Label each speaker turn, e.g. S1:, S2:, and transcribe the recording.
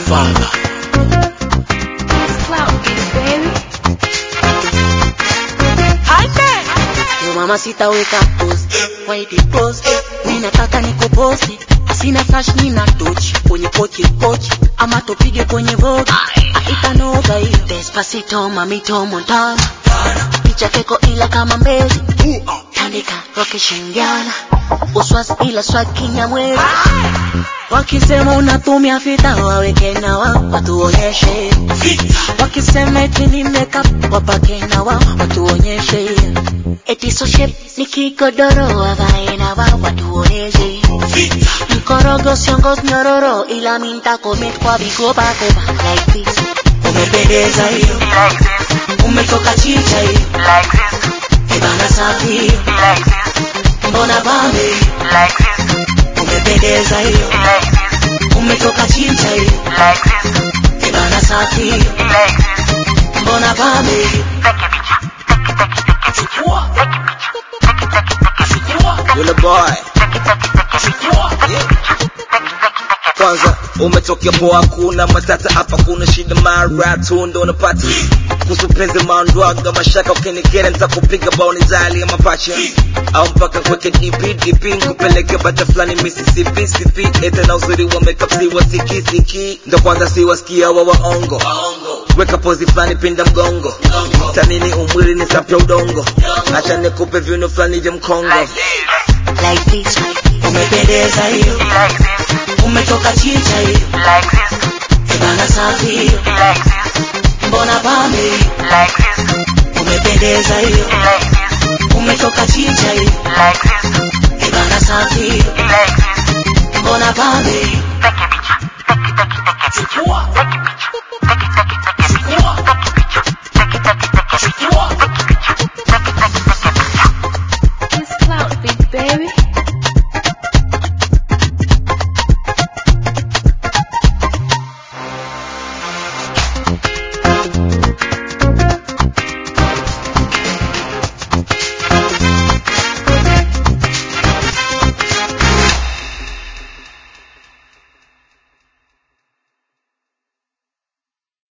S1: Godfather.
S2: Cloud Beats, baby.
S3: Yo mama sitaweka post White post Mimi nataka nikuposti Sina flash nina tochi Kwenye pochi pochi Ama tupige kwenye vogue Itanoga hiyo Despacito mamito montana Picha keko ila kama mbezi Tandika roke shingiana Uswas ila swag kinyamwezi Wakisema unatumia fita waweke na wao watuonyeshe Wakisema eti ni makeup wapake na wao watuonyeshe Eti so shape ni kigodoro wavae na wao watuonyeshe Mkorogo siongoz nyororo ila minta commit kwa vigopa kopa like this Umependeza hiyo umetoka chicha hiyo Ebana safi hiyo mbona bambe umependeza hiyo umetoka chicha hiyo Ebana safi hiyo mbona bambe hiyo
S1: Yule boy. Kwanza umetokea poa, kuna matata hapa, kuna shida mara tu ndo unapata kuhusu penzi maondwaga mashaka, ukinikera nitakupiga baoni zali ya mapacha au mpaka kweke DP DP nkupeleke bata fulani Mississippi sipi ete na uzuri wa makeup si wasikisiki ndo kwanza si wasikia wa waongo weka pozi fulani pinda mgongo tanini umwili ni sapya udongo acha nikupe viuno fulani vya mkongo
S3: like this umependeza hiyo umetoka chicha hiyo Ebana safi hiyo mbona bambe hiyo umependeza hiyo umetoka chicha hiyo